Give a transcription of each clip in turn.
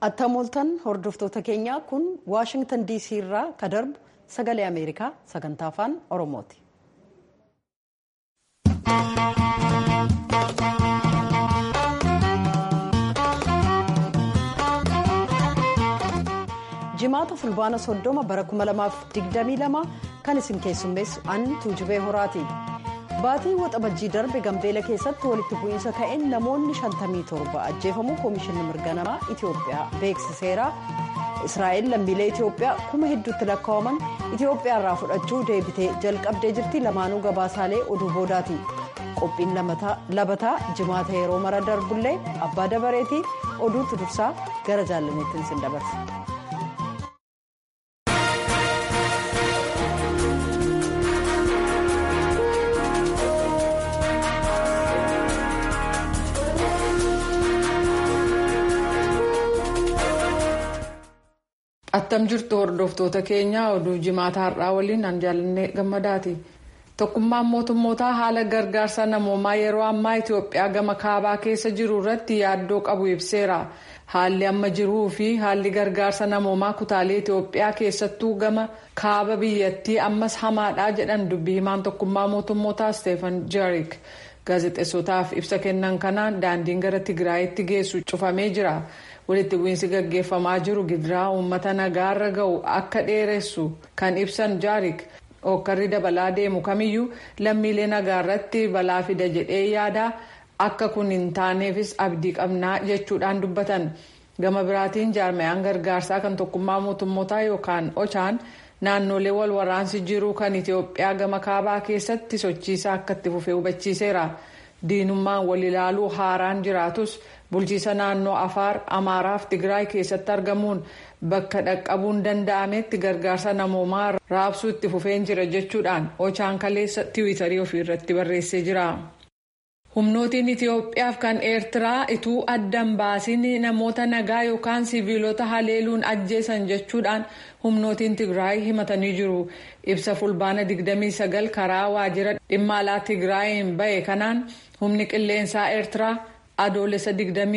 Attamooltan hordoftoota keenyaa kun Waashingtan DC irraa ka darbu sagalee Ameerikaa sagantaa afaan Oromooti. Jimaata fulbaana soddoma bara 2022 kan isin keessummeessu an tuujubee horaati. Baatii waxabajjii darbe Gambeela keessatti walitti bu'iinsa ka'een namoonni 57 ajjeefamuu Koomishinni Mirga Namaa Itoophiyaa beeksiseera. Israa'el lammiilee Itoophiyaa kuma hedduutti lakkaa'aman Itoophiyaa irraa fudhachuu deebitee jalqabdee jirti lamaanuu gabaasaalee oduu boodaati. Qophiin labataa jimaata yeroo mara darbullee abbaa dabareetii oduutti dursaa gara jaallaneettiin sin dabarsa. attam jirtu hordoftoota keenya oduu jimaata har'aa waliin an jaalannee gammadaati tokkummaan mootummootaa haala gargaarsa namoomaa yeroo ammaa itiyoophiyaa gama kaabaa keessa jiru irratti yaaddoo qabu ibseera haalli amma jiruu fi haalli gargaarsa namoomaa kutaalee itiyoophiyaa keessattuu gama kaaba biyyattii ammas hamaadha jedhan dubbii himaan tokkummaa mootummootaa isteefan jaarik gaazexeessotaaf ibsa kennan kanaan daandiin gara tigraayitti geessu cufamee jira. walitti bu'iinsi gaggeeffamaa jiru gidiraa uummata nagaarra ga'u akka dheeressu kan ibsan jaarik hokkarri dabalaa deemu kamiyyuu lammiilee nagaarratti balaa fida jedhee yaada akka kun hin taaneefis abdii qabnaa jechuudhaan dubbatan gama biraatiin jaarmayaan gargaarsaa kan tokkummaa mootummootaa yookaan ochaan naannolee wal waraansi jiru kan itiyoophiyaa gama kaabaa keessatti sochiisaa akka itti fufee hubachiiseera diinummaan wal ilaaluu haaraan jiraatus. bulchiisa naannoo afaar amaaraaf tigraay keessatti argamuun bakka dhaqqabuun danda'ametti gargaarsa namoomaa raabsuu itti fufeen jira jechuudhaan ochaan kaleessa tiwiitarii ofiirratti barreessee jira. humnootiin itiyoophiyaaf kan eertiraa ituu addan baasiin namoota nagaa yookaan siviilota haleeluun ajjeesan jechuudhaan humnootiin tigraay himatanii jiru ibsa fulbaana 29 karaa waajjira dhimma alaa tigraayin bahe kanaan humni qilleensaa eertiraa. adoolessa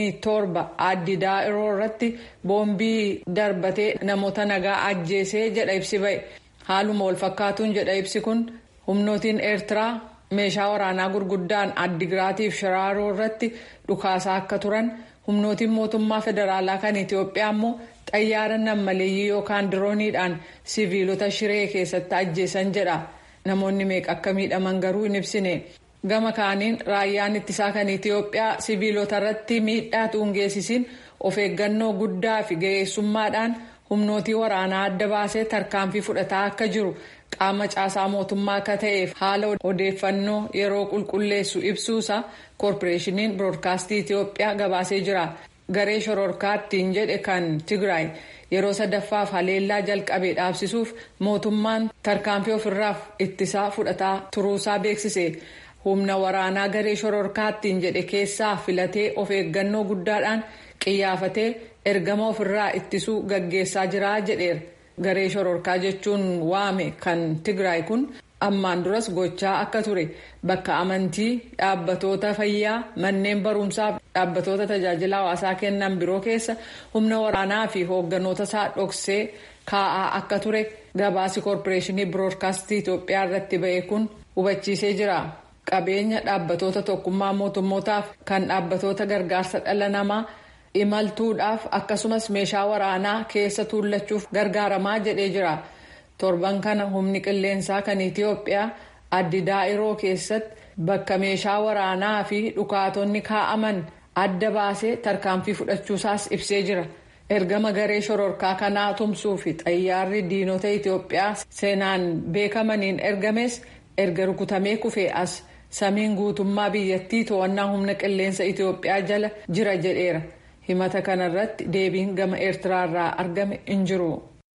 27 addi daa'iroo irratti boombii darbatee namoota nagaa ajjeesee jedha ibsi ba'e haaluma wal fakkaatuun jedha ibsi kun humnootiin eertiraa meeshaa waraanaa gurguddaan addigiraatiif shiraaroo irratti dhukaasaa akka turan humnootiin mootummaa federaalaa kan itiyoophiyaa immoo xayyaara nammaleeyyii yookaan dirooniidhaan siviilota shiree keessatti ajjeesan jedha namoonni meeqa akka miidhaman garuu hin ibsine. gama kaaniin raayyaan ittisaa kan itiyoophiyaa siviilota irratti miidhaa tuungeessisiin of eeggannoo guddaa fi ga'eessummaadhaan humnootii waraanaa adda baasee tarkaanfii fudhataa akka jiru qaama caasaa mootummaa akka ta'eef haala odeeffannoo yeroo qulqulleessu ibsuusa koorporeeshiniin biroodkaastii itiyoophiyaa gabaasee jira garee shororkaattiin jedhe kan tigraay yeroo sadaffaaf haleellaa jalqabee dhaabsisuuf mootummaan tarkaanfii ofirraaf ittisaa fudhataa turuusaa beeksise. humna waraanaa garee shororkaattiin jedhe keessaa filatee of eeggannoo guddaadhaan qiyyaafatee ergama ofirraa ittisuu gaggeessaa jira jedheera garee shororkaa jechuun waame kan tigraay kun ammaan duras gochaa akka ture bakka amantii dhaabbatoota fayyaa manneen barumsaa dhaabbatoota tajaajila hawaasaa kennan biroo keessa humna waraanaa fi hoogganoota isaa dhoksee kaa'aa akka ture gabaasi koorporeeshinii biroodkaastii itiyoophiyaa irratti ba'e kun hubachiisee jira. qabeenya dhaabbatoota tokkummaa mootummootaaf kan dhaabbatoota gargaarsa dhala namaa imaltuudhaaf akkasumas meeshaa waraanaa keessa tuullachuuf gargaaramaa jedhee jira torban kana humni qilleensaa kan itiyoophiyaa addi daa'iroo keessatti bakka meeshaa waraanaa fi dhukaatonni kaa'aman adda baasee tarkaanfii fudhachuusaas ibsee jira ergama garee shororkaa kanaa tumsuu fi xayyaarri diinota itiyoophiyaa seenaan beekamaniin ergames erga rukutamee kufee as. samiin guutummaa biyyattii to'annaa humna qilleensa itiyoophiyaa jala jira jedheera himata kanarratti deebiin gama eertiraarraa argame hin jiru.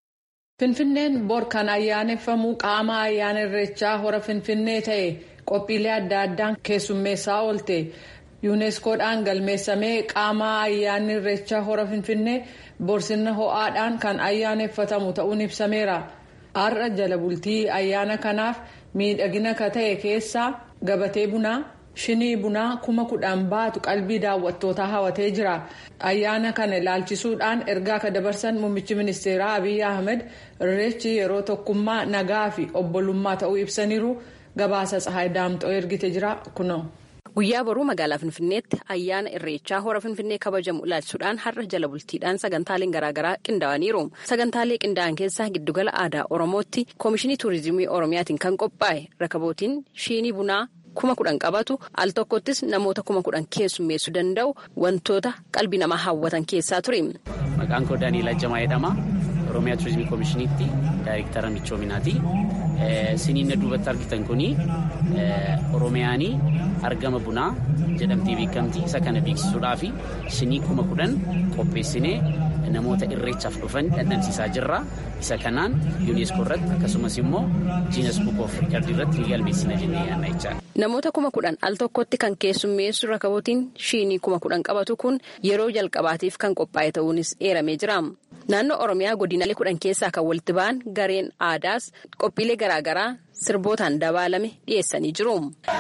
finfinneen bor kan ayyaaneffamu qaama ayyaana irreechaa hora finfinnee ta'e qophiilee adda addaan keessummeessaa oolte yuuneskoodhaan galmeessamee qaama ayyaanni irreechaa hora finfinnee borsina ho'aadhaan kan ayyaaneffatamu ta'uun ibsameera har'a jala bultii ayyaana kanaaf miidhagina ka ta'e keessaa. gabatee bunaa shinii bunaa kuma kudhan baatu qalbii daawwattootaa hawatee jira ayyaana kana ilaalchisuudhaan ergaa akka dabarsan muummichi ministeeraa abiy ahmed irreechi yeroo tokkummaa nagaa fi obbolummaa ta'uu ibsaniiru gabaasa tsahaay daamxoo ergite jira kuno. guyyaa boruu magaalaa finfinneetti ayyaana irreechaa hora finfinnee kabajamu ilaalchisuudhaan har'a jala bultiidhaan sagantaaleen garaagaraa qindaa'aniiru sagantaalee qindaa'an keessaa giddugala aadaa oromootti koomishinii tuurizimii oromiyaatiin kan qophaa'e rakabootiin shinii bunaa kuma kudhan qabatu al tokkottis namoota kuma kudhan keessummeessuu danda'u wantoota qalbii namaa hawwatan keessaa ture. maqaan koo daaniil ajjamaa jedhama oromiyaa tuurizimii koomishiniitti daayirektara michoominaati. siniin duubatti argitan kuni oromiyaanii argama bunaa jedhamtee beekamti isa kana beeksisuudhaaf sinii kuma kudhan qopheessinee namoota irreechaaf dhufan dhandhamsiisaa jirra isa kanaan yuuneeskoo irratti akkasumas immoo jiinas buuk oof riikardii irratti ni galmeessina jennee yaadna jechaadha. Namoota kuma kudhan al tokkotti kan keessummeessu rakabootiin shinii kuma kudhan qabatu kun yeroo jalqabaatiif kan qophaa'e ta'uunis eeramee jira. Naannoo Oromiyaa godinaalee kudhan keessaa kan walitti ba'an gareen aadaas qophiilee garaagaraa sirbootaan dabaalame dhiyeessanii jiru.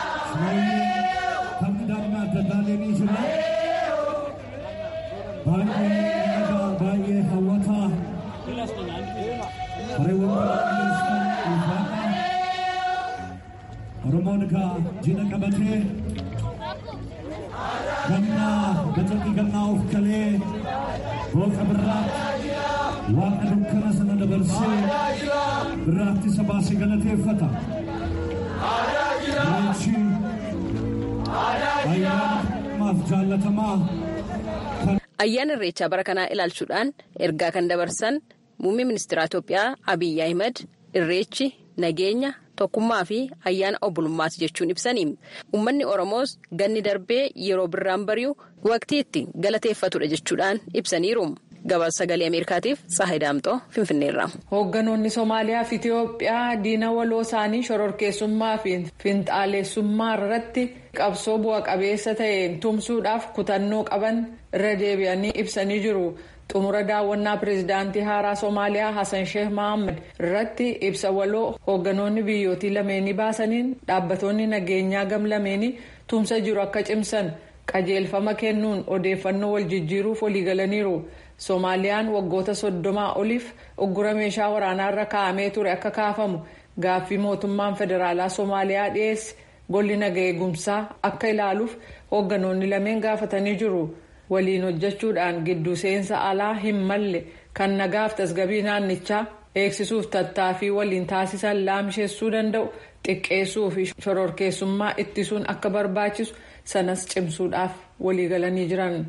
Oromoon egaa jina qabatee gannaa gacanni gannaa of kalee booqa birraatti waaqa dukkana sana dabarsee birraatti isa baasee galateeffata. Irreechi ayyaanamaaf jaallatamaa Ayyaana irreechaa bara kanaa ilaalchuudhaan ergaa kan dabarsan muummee ministeera Itoophiyaa Abiyyi Ahimad irreechi nageenya tokkummaa fi ayyaana obbolummaati jechuun ibsanii uummanni oromoos ganni darbee yeroo birraan bari'u waqtii itti galateeffatudha jechuudhaan ibsaniiru gabaasa sagalee ameerikaatiif tsaahii daamxoo finfinneerra. hoogganoonni somaaliyaa fi itiyoophiyaa diina waloo isaanii shororkeessummaa fi finxaaleessummaa irratti qabsoo bu'a qabeessa ta'een tumsuudhaaf kutannoo qaban irra deebi'anii ibsanii jiru. xumura daawwannaa pireezidaantii haaraa soomaaliyaa hasan sheeh mohaammed irratti ibsa waloo hoogganoonni biyyootii lameenii baasaniin dhaabbatoonni nageenyaa gam lameenii tumsa jiru akka cimsan qajeelfama kennuun odeeffannoo wal jijjiiruuf waliigalaniiru soomaaliyaan waggoota soddomaa oliif uggura meeshaa waraanaa irra kaa'amee ture akka kaafamu gaaffii mootummaan federaalaa soomaaliyaa dhiyeesse golli naga eegumsaa akka ilaaluuf hoogganoonni lameen gaafatanii jiru. waliin hojjechuudhaan gidduu seensa alaa hin malle kan nagaaf tasgabii naannichaa eegsisuuf tattaaffii waliin taasisan laamsheessuu danda'u xiqqeessuu fi shororkeessummaa ittisuun akka barbaachisu sanas cimsuudhaaf waliigalanii jiran.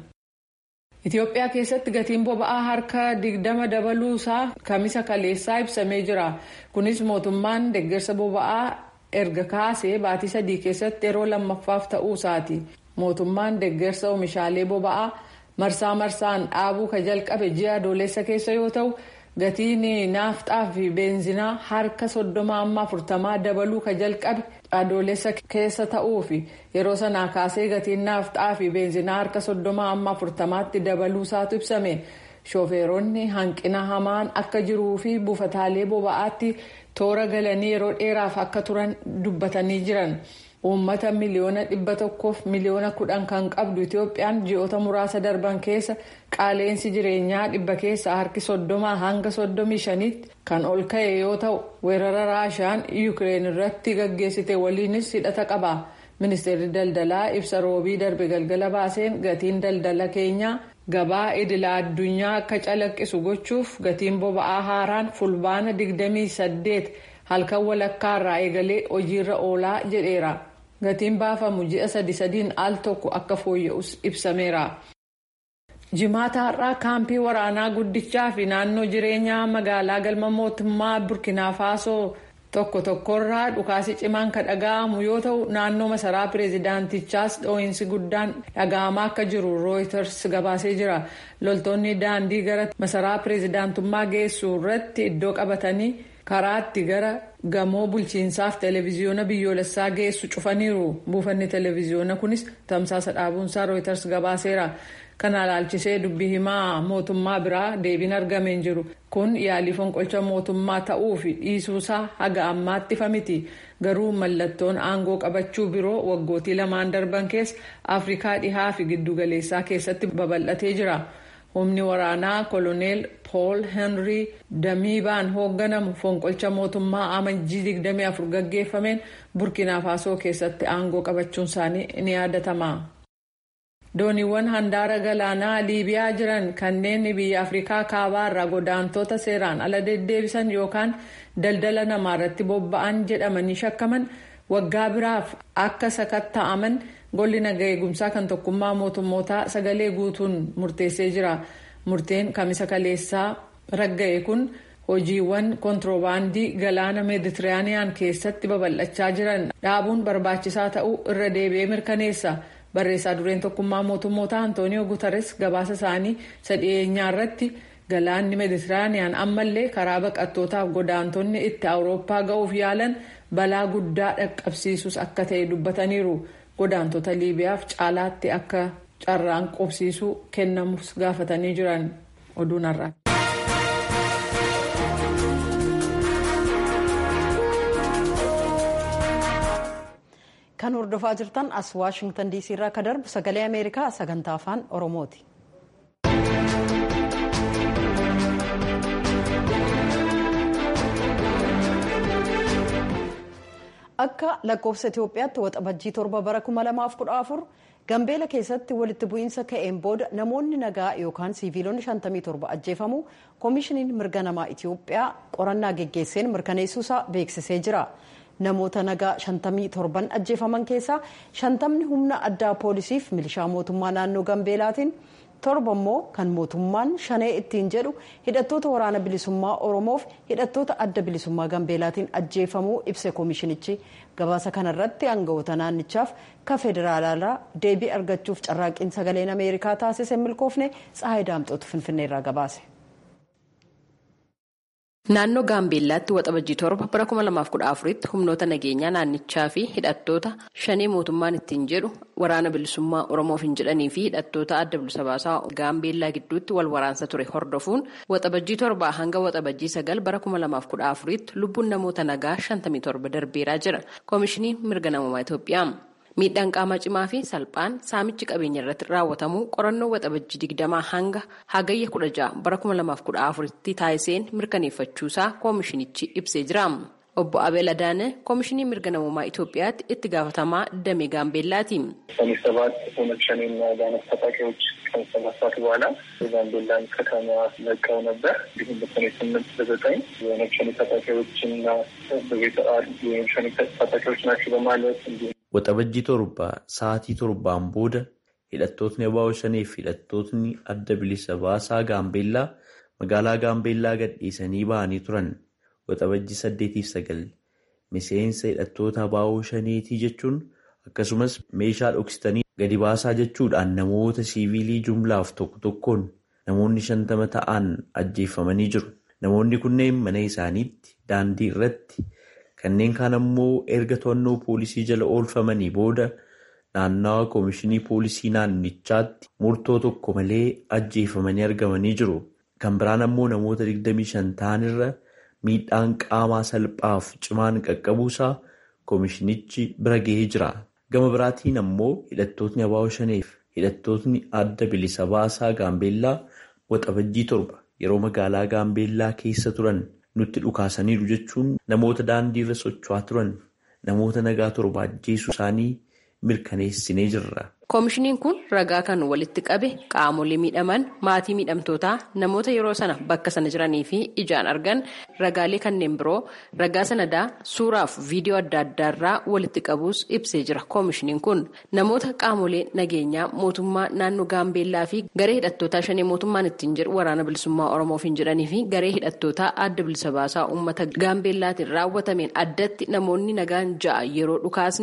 Itoophiyaa keessatti gatiin boba'aa harka digdama dabaluusaa kamisa kaleessaa ibsamee jira. Kunis mootummaan deeggarsa boba'aa erga kaasee baatii sadii keessatti yeroo lammaffaaf ta'uusaati. mootummaan deeggarsa oomishaalee boba'aa marsaa marsaan dhaabuu ka jalqabe ji'a adoolessa keessa yoo ta'u gatiin naafxaa fi beenzinaa harka soddoma amma afurtamaa dabaluu ka jalqabe adoolessa keessa ta'uu fi yeroo sanaa kaasee gatiin naafxaa fi beenzinaa harka soddoma amma afurtamaatti dabaluusaatu ibsame shoofeeronni hanqina hamaan akka jiruu fi buufataalee boba'aatti toora galanii yeroo dheeraaf akka turan dubbatanii jiran. uummata miliyoona dhibba tokkoof miliyoona kudhan kan qabdu itoophiyaan ji'oota muraasa darban keessa qaaleensi jireenyaa dhibba keessaa harki soddomaa hanga soddomii shaniitti kan ol ka'e yoo ta'u weerara raashaan yuukireen irratti gaggeessite waliinis hidhata qaba ministeerri daldalaa ibsa roobii darbe galgala baaseen gatiin daldala keenyaa gabaa idila addunyaa akka calaqqisu gochuuf gatiin boba'aa haaraan fulbaana 28 halkan walakkaarraa eegalee hojiirra oolaa jedheera. gatiin baafamu ji'a sadi sadiin al tokko akka fooyya'us ibsameera. jimaata har'aa kaampii waraanaa guddichaa fi naannoo jireenyaa magaalaa galma mootummaa burkinaa faasoo tokko tokkorraa dhukaasi cimaan kan dhaga'amu yoo ta'u naannoo masaraa pireezidaantichaas dhoo'insi guddaan dhaga'amaa akka jiru rooyiters gabaasee jira loltoonni daandii gara masaraa pireezidaantummaa geessu irratti iddoo qabatanii karaatti gara gamoo bulchiinsaaf televiziyoona biyyoolessaa geessu cufaniiru buufanni televiziyoona kunis tamsaasa dhaabuunsaa rooyiters gabaaseera kana ilaalchisee dubbii himaa mootummaa biraa deebiin argamee hin jiru kun yaalii fonqolcha mootummaa ta'uu fi dhiisuusaa haga ammaatti ifa miti garuu mallattoon aangoo qabachuu biroo waggootii lamaan darban keessa afrikaa dhihaa fi giddugaleessaa keessatti babal'atee jira humni waraanaa koloneel pool henrii damiibaan hoogganamu fonqolcha mootummaa amajjii 24 gaggeeffameen burkina faasoo keessatti aangoo qabachuun isaanii ni yaadatama. dooniiwwan handaara galaanaa liibiyaa jiran kanneen biyya afrikaa kaabaa irraa godaantota seeraan ala deddeebisan yookaan daldala namaa irratti bobba'an jedhamanii shakkaman waggaa biraaf akka sakatta'aman golli naga eegumsaa kan tokkummaa mootummootaa sagalee guutuun murteessee jira murteen kamisa kaleessaa ragga'e kun hojiiwwan kontiroobaandii galaana meeditiraaniyaan keessatti babal'achaa jiran dhaabuun barbaachisaa ta'uu irra deebi'ee mirkaneessa. barreessaa dureen tokkummaa mootummoota antooniyoo gutares gabaasa isaanii sadhiyeenyaa irratti galaanni meeditiraaniyaan ammallee karaa baqattootaaf godaantonni itti awurooppaa ga'uuf yaalan balaa guddaa dhaqqabsiisus akka ta'e dubbataniiru godaantota liibiyaaf caalaatti akka carraan qubsiisuu kennamus gaafatanii jiran oduun har'a. kan hordofaa jirtan as waashingtan diisii irraa akka darbu sagalee ameerikaa sagantaa afaan oromooti. akka lakkoofsa itiyoophiyaatti waxabajjii torba bara 2014 gambeela keessatti walitti bu'iinsa ka'een booda namoonni nagaa yookaan siiviilonni 57 ajjeefamu koomishiniin mirga namaa itiyoophiyaa qorannaa geggeesseen mirkaneessuusaa beeksisee jira. namoota nagaa 57 ajjeefaman keessaa 50 humna addaa poolisiif milishaa mootummaa naannoo gambeelaatiin torba immoo kan mootummaan shanee ittiin jedhu hidhattoota waraana bilisummaa oromoof hidhattoota adda bilisummaa gambeelaatiin ajjeefamuu ibse koomishinichi gabaasa kanarratti aangawoota naannichaaf ka federaalaa deebii argachuuf carraaqqiin sagaleen ameerikaa taasise milkoofne tsahayi daamxootu finfinneerraa gabaase. Naannoo Gaambeellaatti waxabajjii torba bara 2014tti humnoota nageenyaa naannichaa fi hidhattoota shanee mootummaan ittiin jedhu waraana bilisummaa Oromoof hin jedhanii fi hidhattoota adda bilisa baasaa Gaambeellaa gidduutti wal waraansa ture hordofuun waxabajjii torbaa hanga waxabajjii sagal bara 2014tti lubbuun namoota nagaa 57 darbeeraa jira. Koomishiniin mirga namummaa Itoophiyaa. miidhaan qaamaa cimaa fi salphaan saamichi qabeenya irratti raawwatamu qorannoo waxabajjii digdamaa hanga hagayya kudha ja'a bara kuma lamaaf kudha afuritti taasiseen mirkaneeffachuusaa koomishinichi ibsee jira. obbo Abeel Adaane koomishinii mirga namummaa Itoophiyaatti itti gaafatamaa damee gaambeellaati. ሰኔ ሰባት ኦነግ ሸኔና ጋነት ታጣቂዎች ከመሰማሳት በኋላ የጋምቤላን ከተማ ለቀው ነበር። እንዲሁም በሰኔ ስምንት በዘጠኝ የኦነግ ሸኔ ታጣቂዎችና በቤተ አድ የኦነግ ሸኔ ታጣቂዎች ናቸው በማለት እንዲሁም Waxabajjii torba sa'aatii torbaan booda hidhattootni Abaawo Shanee fi hidhattootni adda bilisa baasaa Gaambeellaa magaalaa Gaambeellaa gadhiisanii bahanii turan. Waxabajjii saddeetiif sagal miseensa hidhattoota Abaawo Shaneetii jechuun akkasumas meeshaa dhoksitanii gadi baasaa jechuudhaan namoota siivilii jumlaaf tokko tokkoon namoonni shantama ta'an ajjeeffamanii jiru. Namoonni kunneen mana isaaniitti daandii irratti. Kanneen kaan ammoo erga to'annoo poolisii jala oolfamanii booda naannawa koomishinii poolisii naannichaatti murtoo tokko malee ajjeefamanii argamanii jiru. Kan biraan ammoo namoota 25 ta'anirra miidhaan qaamaa salphaaf cimaan qaqqabuusaa koomishinichi bira gahee jira. Gama biraatiin ammoo hidhattootni Abaawo Shaneef hidhattootni adda bilisa baasaa Gaambeellaa waxabajjii torba yeroo magaalaa Gaambeellaa keessa turan. nutti dhukaasaniiru jechuun namoota daandii irra socho'aa turan namoota nagaa torba ajjeesuu isaanii mirkaneessinee jirra. koomishiniin kun ragaa kan walitti qabe qaamolee miidhaman maatii miidhamtootaa namoota yeroo sana bakka sana jiranii fi ijaan argan ragaalee kanneen biroo ragaa sanadaa suuraaf viidiyoo adda addaarraa walitti qabuus ibsee jira koomishiniin kun namoota qaamolee nageenyaa mootummaa naannoo gaambeellaa fi garee hidhattootaa shanee mootummaan ittiin jedhu waraana bilisummaa oromoof hin jedhanii fi garee hidhattootaa adda bilisa baasaa uummata gaambeellaatiin raawwatameen addatti namoonni nagaan ja'a yeroo dhukaasni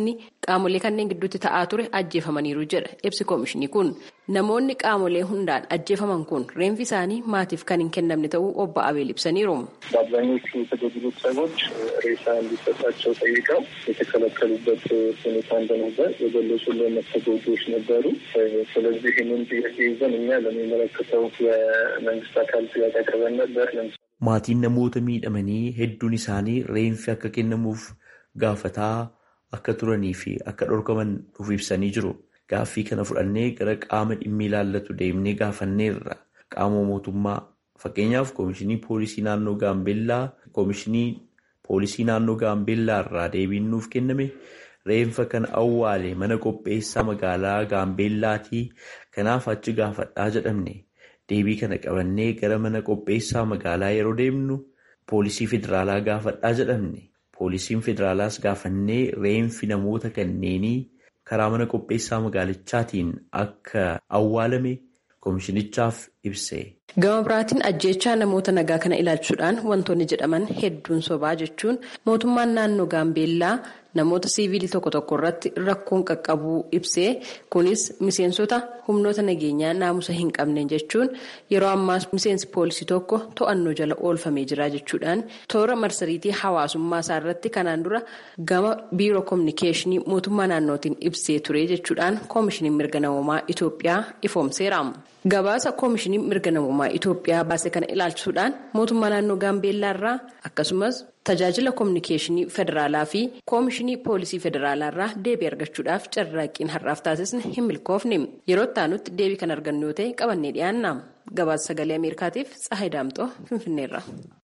qaamolee kanneen gidduutti ta'aa ture ajjeefamaniiru jedha ibsi koomishinii kun namoonni qaamolee hundaan ajjeefaman kun reenfi isaanii maatiif kan hin kennamne ta'uu obbo Abeel ibsaniiru. በአብዛኞቹ የተገደሉት ሰዎች ሬሳ እንዲሰጣቸው ጠይቀው የተከለከሉበት ሁኔታ እንደነበር የገለጹልን ተጎጂዎች ነበሩ። ስለዚህ ይህንን ጥያቄ ይዘን እኛ ለሚመለከተው የመንግስት አካል ጥያቄ አቅርበን ነበር። maatiin namoota miidhamanii hedduun isaanii reenfi akka kennamuuf gaafataa akka turanii fi akka dhorkaman nuuf ibsanii jiru. Gaaffii kana fudhannee gara qaama dhimmi ilaallatu deemnee gaafanneerra. Qaama mootummaa fakkeenyaaf koomishinii poolisii naannoo Gaambeellaa koomishinii poolisii naannoo Gaambeellaa irraa deebiin nuuf kenname reenfa kan awwaale mana qopheessaa magaalaa Gaambeellaatii kanaaf achi gaafadhaa jedhamne. Deebii kana qabannee gara mana qopheessaa magaalaa yeroo deemnu poolisii federaalaa gaafadhaa jedhamne. Poolisiin federaalaas gaafannee reenfi namoota kanneenii karaa mana qopheessaa magaalichaatiin akka awwaalame koomishinichaaf ibse. Gama biraatiin ajjeechaa namoota nagaa kana ilaalchuudhaan wantoonni jedhaman hedduun sobaa jechuun mootummaan naannoo Gaambeellaa namoota siivilii tokko tokko irratti rakkoon qaqqabuu ibsee kunis miseensota humnoota nageenyaa naamusa hin qabneen jechuun yeroo ammaas miseensi poolisii tokko to'annoo jala oolfamee jira jechuudhaan toora marsariitii hawaasummaa isaa irratti kanaan dura gama biiroo koominikeeshinii mootummaa naannootiin ibsee ture jechuudhaan koomishiniin mirga namoomaa Itoophiyaa ifoomseera. Gabaasa koomishinii mirga namoomaa Itoophiyaa baase kana ilaalchisuudhaan mootummaa naannoo Gaambeellaa irraa akkasumas tajaajila koominikeeshinii federaalaa fi koomishinii poolisii federaalaa irraa deebii argachuudhaaf carraaqqiin har'aaf taasisne hin milkoofne yeroo itti deebii kan argannu yoo ta'e qabannee dhiyaanna gabaasa sagalee ameerikaatiif tsahayi daamxoo finfinneerra.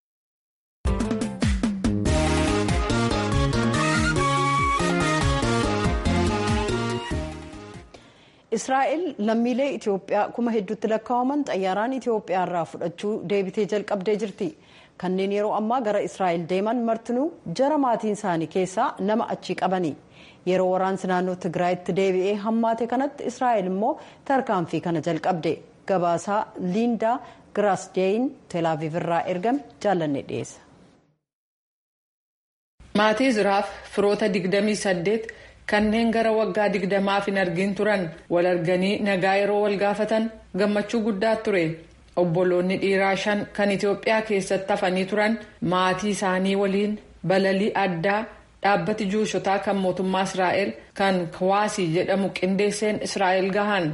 israa'el lammiilee itiyoophiyaa kuma hedduutti lakkaa'aman xayyaaraan itiyoophiyaa irraa fudhachuu deebitee jalqabdee jirti kanneen yeroo ammaa gara israa'el deeman martinuu jara maatiin isaanii keessaa nama achii qabani yeroo waraansi naannoo tigraayitti deebi'ee hammaate kanatti israa'el immoo tarkaanfii kana jalqabde gabaasaa liindaa giraasdeeyin teelaaviv irraa ergame jaallanne dhiyeessa. maatii izraaf firoota 28 kanneen gara waggaa digdamaaf hin argin turan wal arganii nagaa yeroo wal gaafatan gammachuu guddaa ture obboloonni dhiiraa shan kan itiyoophiyaa keessatti hafanii turan maatii isaanii waliin balalii addaa dhaabbati juushotaa kan mootummaa israa'el kan kawaasii jedhamu qindeesseen israa'el gahan.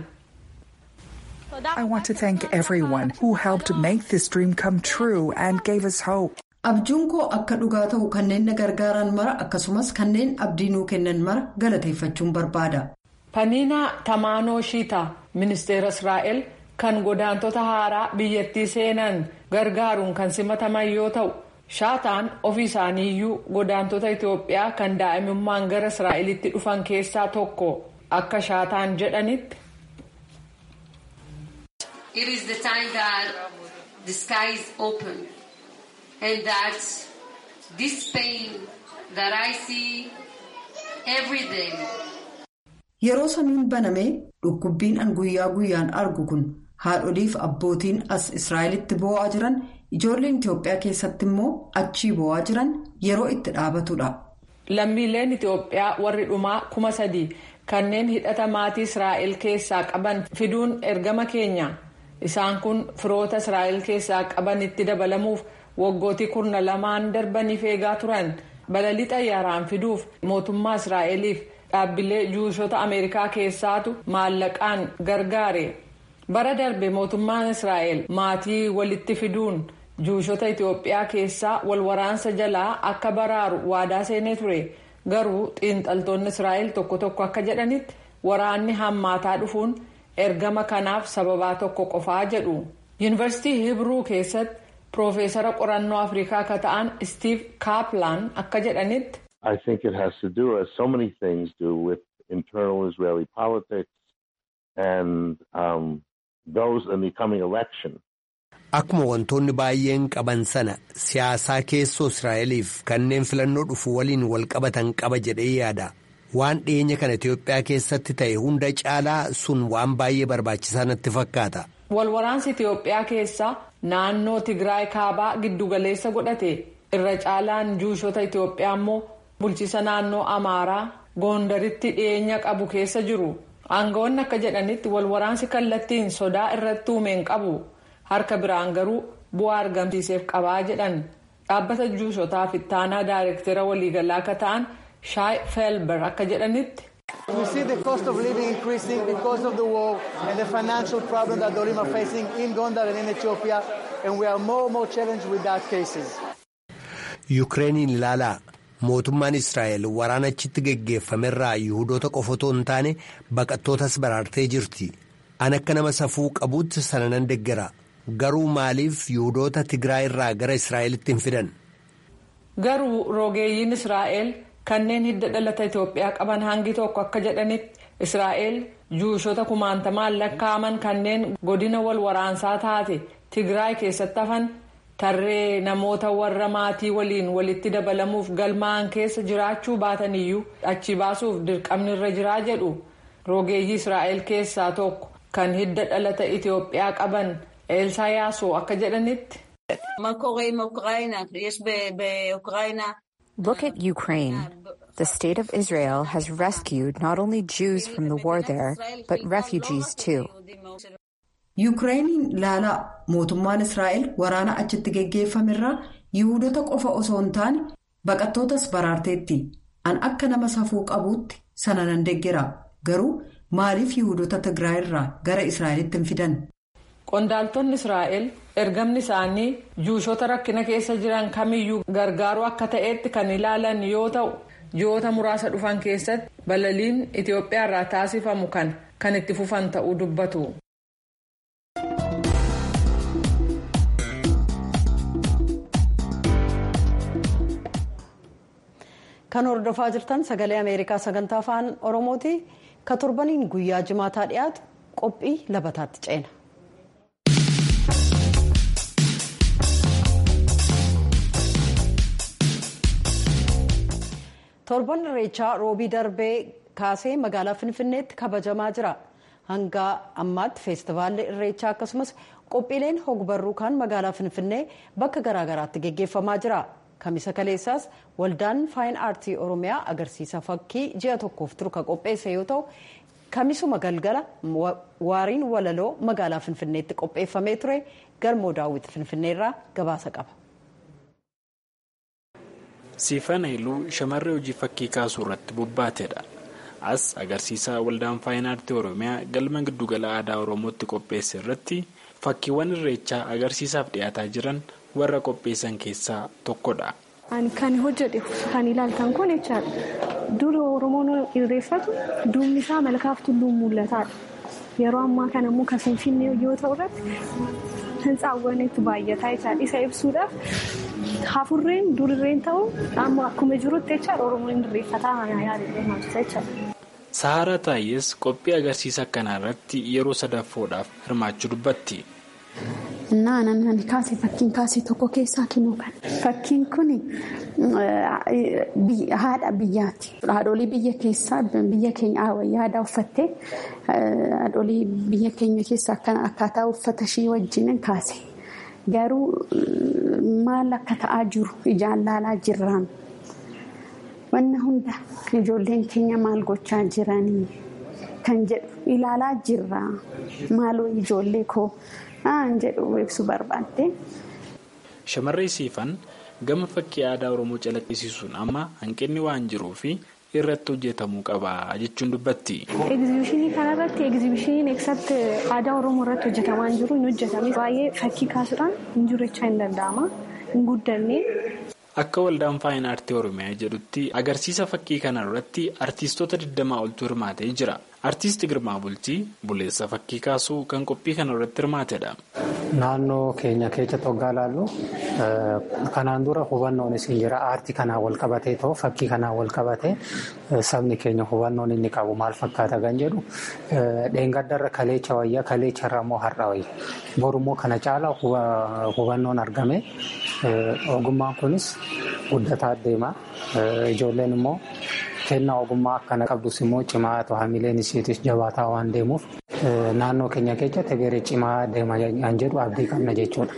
I want to thank everyone who helped make this dream come true and gave us hope. abjuun koo akka dhugaa ta'u kanneen na gargaaran mara akkasumas kanneen abdii nuu kennan mara galateeffachuun barbaada. paniinaa tamaanoo shiita ministeera israa'el kan godaantota haaraa biyyattii seenan gargaaruun kan simataman yoo ta'u shaataan ofii isaaniiyyuu godaantota itiyoophiyaa kan daa'imummaan gara israa'elitti dhufan keessaa tokko akka shaataan jedhanitti. It is the time that the sky is open. and that this pain that I see every day. Yeroo samiin banamee dhukkubbiin an guyyaa guyyaan argu kun haadholiif abbootiin as Israa'elitti boo'aa jiran ijoolleen Itoophiyaa keessatti immoo achii boo'aa jiran yeroo itti dhaabatudha. Lammiileen Itoophiyaa warri dhumaa kuma sadii kanneen hidhata maatii Israa'el keessaa qaban fiduun ergama keenya. Isaan kun firoota Israa'el keessaa qabanitti dabalamuuf. waggootii kurna lamaan darbaniif eegaa turan balalii xayyaaraan fiduuf mootummaa israa'eliif dhaabbilee juushota ameerikaa keessaatu maallaqaan gargaare bara darbe mootummaan israa'el maatii walitti fiduun juushota itiyoophiyaa keessaa wal waraansa jalaa akka baraaru waadaa seenee ture garuu xiinxaltoonni israa'el tokko tokko akka jedhanitti waraanni hammaataa dhufuun ergama kanaaf sababaa tokko qofaa jedhu yuunivarsiitii hibruu keessatti. Piroofeesara qorannoo Afrikaa akka ta'an Steve Kaplan akka jedhanitti. I think it has to do, as so many things do, with internal Israeli politics and um, those in the coming election. Akkuma wantoonni baay'een qaban sana siyaasaa keessoo Israa'eliif kanneen filannoo dhufu waliin wal qabatan qaba jedhee yaada. Waan dhiyeenya kana Itoophiyaa keessatti ta'e hunda caalaa sun waan baay'ee barbaachisaa natti fakkaata. Walwaraansi Itoophiyaa keessaa naannoo Tigraay kaabaa giddugaleessa godhate irra caalaan juushota Itoophiyaa immoo bulchiisa naannoo Amaaraa goondaritti dhiyeenya qabu keessa jiru aangawoonni akka jedhanitti walwaraansi kallattiin sodaa irratti uumeen qabu harka biraan garuu bu'aa argamsiiseef qabaa jedhan dhaabbata juusotaa fi ittaanaa daayirektera waliigalaa akka ta'an shaay feelber akka jedhanitti. We see the cost of living increasing because of the war and the financial problem that the Olim are facing in Gondar and in Ethiopia, and we are more and more challenged with that cases. Yukireeniin ilaalaa mootummaan Israa'el waraana achitti geggeeffamerraa Yihudoota qofa otoo hin taane baqattootas baraartee jirti. An akka nama safuu qabuutti sana nan deggera. Garuu maaliif Yihudoota Tigraay irraa gara Israa'elitti hin fidan? Garuu rogeeyyiin Israa'el. kanneen hidda dhalata Itoophiyaa qaban hangi tokko akka jedhanitti Israa'el juushota kumaantamaan lakkaa'aman kanneen godina wal waraansaa taate Tigraay keessatti hafan tarree namoota warra maatii waliin walitti dabalamuuf galmaa'an keessa jiraachuu baataniyyuu achi baasuuf dirqamni irra jiraa jedhu rogeeyyii Israa'el keessaa tokko kan hidda dhalata Itoophiyaa qaban Eelsayaasoo akka jedhanitti. Look at Ukraine. The state of Israel has rescued not only Jews from the war there, but refugees too. Yukireeniin ilaalaa mootummaan Israa'el waraana achitti geggeeffamerraa Yihudoota qofa osoo hin taane baqattootas baraarteetti. An akka nama safuu qabuutti sana nan deggera. Garuu maaliif Yihudoota Tigraay irraa gara Israa'elitti hin fidan? Qondaaltonni Israa'el ergamni isaanii juushota rakkina keessa jiran kamiyyuu gargaaruu akka ta'etti kan ilaalan yoo ta'u ji'oota muraasa dhufan keessatti balaliin Itoophiyaa irraa taasifamu kan kan itti fufan ta'uu dubbatu. Kan hordofaa jirtan sagalee Ameerikaa sagantaa afaan Oromooti. Ka torbaniin guyyaa jimaataa dhiyaatu qophii labataatti ceena. torban irreechaa roobii darbee kaasee magaalaa finfinneetti kabajamaa jira hanga ammaatti feestivaalli irreechaa akkasumas qophiileen hogbarruu kan magaalaa finfinnee bakka garaagaraatti geggeeffamaa jira kamisa kaleessaas waldaan faayin aartii oromiyaa agarsiisa fakkii ji'a tokkoof turu ka qopheesse yoo ta'u kamisuma galgala waariin walaloo magaalaa finfinneetti qopheeffamee ture galmoo daawwiti finfinneerraa gabaasa qaba. Siifan Hailuu shamarree hojii fakkii kaasuu irratti bobbaateedha. As agarsiisa waldaan faayin aartii Oromiyaa galma giddugala aadaa Oromootti qopheesse irratti fakkiiwwan irreechaa agarsiisaaf dhiyaataa jiran warra qopheessan keessaa tokkodha. Kan hojjete kan ilaaltan kun jechaadha. Dura Oromoon irreeffatu duubni isaa malkaaf tulluun mul'ataadha. Yeroo ammaa kana immoo kan Finfinnee yoo ta'u irratti hintsaawwan itti baay'ataa jechaadha. Isa ibsuudhaaf hafurreen durirreen ta'u amma akkuma jirutti jechaadha Oromoon irreeffataa yaaduu jechaadha. Saharaa Taayyees qophii agarsiisa akkanaa irratti yeroo sadaffoodhaaf hirmaachuu dubbatti. Innaa namni kaase fakkiin kaase tokko keessaa kinuu kan fakkiin kun haadha biyyaati. Haadholii biyya keessaa biyya keenya yaada uffattee haadholii biyya keenya keessaa akkaataa uffata ishii wajjin kaase. Garuu maal akka ta'aa jiru ijaan laalaa jirraan. Wanna hunda ijoolleen keenya maal gochaa jiranii kan jedhu ilaalaa jirra. Maaloo ijoollee koo aan jedhu ibsu barbaadde. Shamarree siifan gama fakkii aadaa Oromoo calaqqisiisuun amma hanqinni waan jiruufi irratti hojjetamuu qaba jechuun dubbatti. Egzibishinii kanarratti egzibishiniin eegsatti aadaa Oromoo irratti hojjetamaa hin jiru hin hojjetame. Baay'ee fakkii kaasuudhaan hin jiru jechaa hin danda'ama. Hin guddanne. Akka waldaan faayin aartii Oromiyaa jedhutti agarsiisa fakkii kana irratti artiistota 20 oltu hirmaatee jira. Artiist Girmaa Bultii buleessa fakkii kaasuu kan qophii kana irratti hirmaatedha. Naannoo keenya keessatti hoggaa ilaallu kanaan dura hubannoon isin jira aartii kanaan wal qabatee ta'u fakkii kanaan wal qabatee sabni keenya hubannoon inni qabu maal fakkaata kan jedhu dheengaddarra kaleecha wayyaa kaleecharra immoo har'a wayya borummoo kana caala hubannoon argame ogummaan kunis guddataa deema ijoolleen immoo kennaa ogummaa akkana qabdus immoo cimaa hamileen isiitis jabaataa waan deemuuf naannoo keenya keessatti garee cimaa deema kan jedhu abdii qabna jechuudha.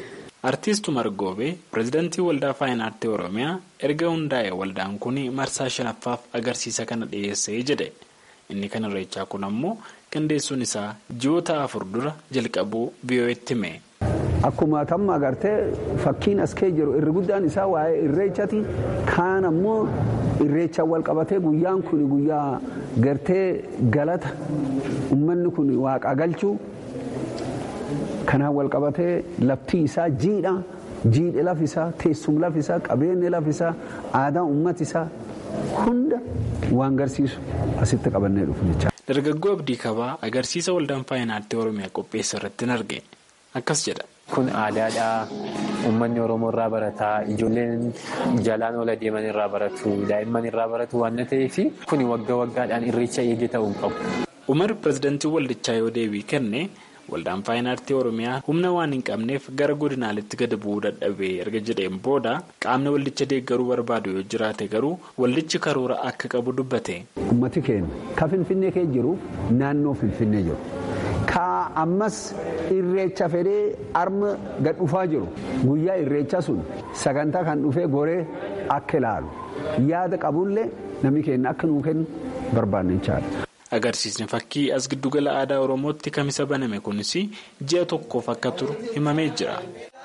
Artiist Umar Goobee pireezidantii waldaa faayinaartii Oromiyaa erga hundaa'e waldaan kun marsaa shanaffaaf agarsiisa kana dhiyeessee jedhe. Inni kan irreechaa kun ammoo qindeessuun isaa ji'oota afur dura jalqabuu biyyooti hime. Akkuma kamma agartee fakkiin as kee jiru irri guddaan isaa waa'ee irreechati kaan ammoo irreechaan wal qabatee guyyaan kun guyyaa gartee galata uummanni kun waaqa galchuu kanaan wal qabatee lafti isaa jiidha jiidhe laf isaa teessum laf isaa qabeenyi laf isaa aadaa uummati isaa hunda waan garsiisu asitti qabannee dhufu jecha. Dargaggoo Abdii Kabaa agarsiisa waldaan faayinaartii Oromiyaa qopheesse irratti arge akkas jedha. Kun aadaadhaa uummanni Oromoo irraa barataa ijoolleen jalaan ola deeman irraa baratu daa'imman irraa baratu waan ta'eef kun waggaa waggaadhaan irreecha eegee ta'uu qabu. Umar pireezidantii waldichaa yoo deebii kenne waldaan faayinaartii Oromiyaa humna waan hin qabneef gara godinaaletti gadi bu'uu dadhabee erga jedheen booda qaamni waldicha deeggaruu barbaadu yoo jiraate garuu waldichi karoora akka qabu dubbate. Uummati keenya ka Finfinnee kee jiru naannoo Finfinnee jiru. Ka ammas irreecha fedhee arma gad dhufaa jiru guyyaa irreecha sun sagantaa kan dhufee goree akka ilaalu yaada qabullee namni keenya akka nuu kennu barbaanne jechaadha. Agarsiisni fakkii as giddugala aadaa Oromootti kamisa baname kunis ji'a tokkoof akka turu himamee jira.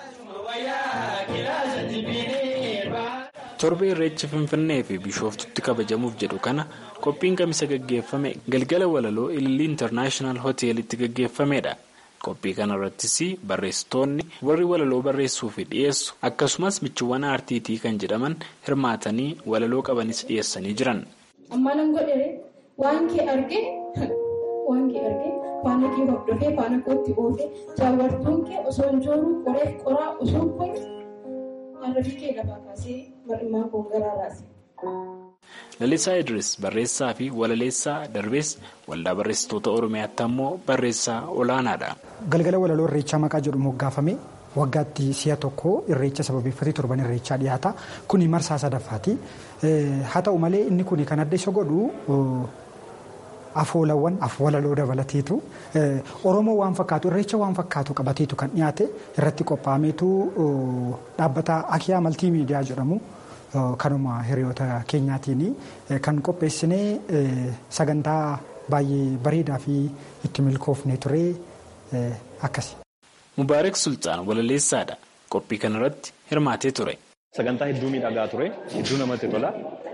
Torba irreechi Finfinnee fi Bishooftutti kabajamuuf jedhu kana qophiin kamisa gaggeeffame galgala walaloo Ilillii Intarnaashinaal Hoteelitti gaggeeffamedha. Qophii kana irrattis barreessitoonni warri walaloo barreessuu fi dhiyeessu akkasumas michiiwwan aartiitii kan jedhaman hirmaatanii walaloo qabanis dhiyeessanii jiran. Waan kee argee waan kee argee faana kee hordofee faana kootti oofee jaawartuun kee osoo hin jooruu qoree qoraa osoo hin qoyne harrafii kee lafaa kaasee mar'imaa koo garaa raase. Lalisaa Idris barreessaa fi walaleessaa darbees waldaa barreessitoota Oromiyaatti ammoo barreessaa olaanaadha. Galgala walaloo irreechaa maqaa jedhu moggaafame waggaatti si'a tokko irreecha sababeeffatee torban irreechaa dhiyaata. Kuni marsaa sadaffaati. Haa ta'u malee inni kun kan adda isa godhu afoolawwan walaloo dabalateetu Oromoo waan fakkaatu irreecha waan fakkaatu qabateetu kan dhiyaate irratti qophaa'ameetu dhaabbata Akiyaa Maltii Miidiyaa jedhamu kanuma hiriyoota keenyaatiin kan qopheessinee sagantaa baay'ee bareedaa fi itti milkoofne ture akkasi. Mubaarak Sultaan walaleessaadha. Qophii kanarratti hirmaatee ture. Sagantaa hedduu miidhagaa ture. Hedduu namatti tola.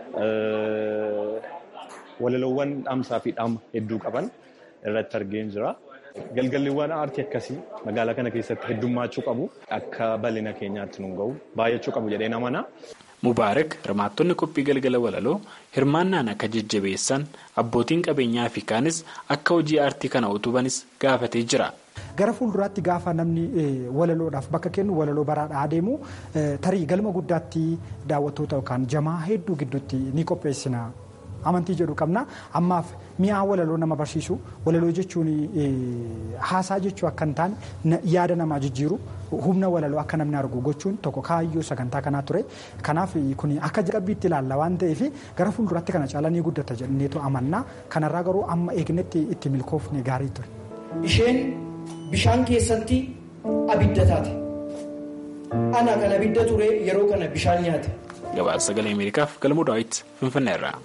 Walaloowwan dhaamsaa fi dhaama hedduu qaban irratti argeen jira. Galgalliiwwan aartii akkasii magaalaa kana keessatti heddummaachuu qabu. Akka bal'ina keenyaatti nu gahu baay'achuu qabu jedhee namana. Mubaarak hirmaattonni qophii galgala walaloo hirmaannaan akka jajjabeessan abbootiin qabeenyaa fi kaanis akka hojii aartii kana utubanis gaafatee jira. Gara fuulduraatti gaafa namni walaloodhaaf bakka kennu walaloo baraadhaa adeemu tarii galma guddaatti daawwattoota yookaan jamaa hedduu gidduutti ni qopheessina. Amantii jedhu qabna. Ammaaf mi'aa walaloo nama barsiisu walaloo jechuun haasaa jechuu akka hin taane yaada namaa jijjiiru humna walaloo akka namni argu gochuun tokko kaayyoo sagantaa kanaa ture. Kanaaf kun akka jalqabbiitti ilaalla waan ta'eef gara fuulduraatti kana caalaa ni guddata jenneetu amanna. Kanarraa garuu amma eegnetti itti milkoofne gaarii ture. Isheen bishaan keessatti abidda taate. Ana kan abidda ture yeroo kana bishaan nyaate. Gabaasa sagalee Ameerikaaf galmoo daawwitti Finfinneerraa.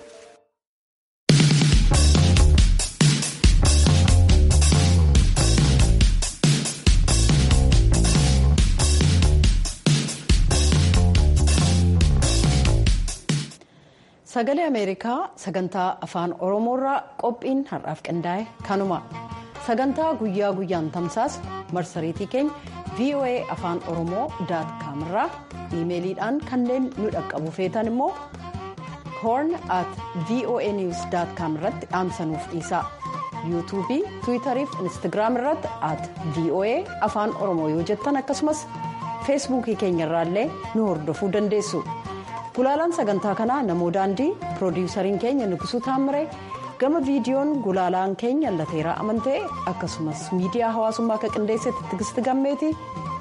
Sagalee Ameerikaa sagantaa afaan Oromoorraa qophiin har'aaf qindaa'e kanuma. Sagantaa guyyaa guyyaan tamsaas marsariitii keenya VOA afaan Oromoo daat kaamirraa iimeeliidhaan kanneen nu dhaqqabu feetan immoo horn at voa news daat kaam irratti dhaamsanuuf dhiisaa. yuutuubii tiwiitarii fi instaagiraam irratti at voa afaan oromoo yoo jettan akkasumas feesbuukii keenyarraallee nu hordofuu dandeessu. Gulaalaan sagantaa kanaa namoo daandii piroodiwusariin keenya Nugusuu Taamiree gama viidiyoon gulaalaan keenya lateeraa amantee akkasumas miidiyaa hawaasummaa akka qindeessetti tigisti gammeeti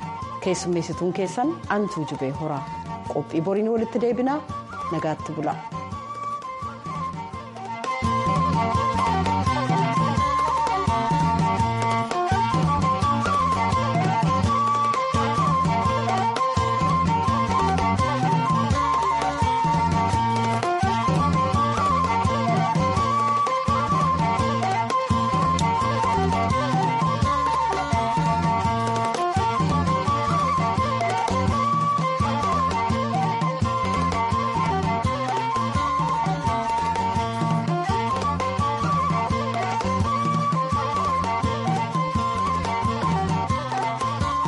keessummeessituun keessan antuu jibee horaa qophii boriin walitti deebinaa nagaatti bula.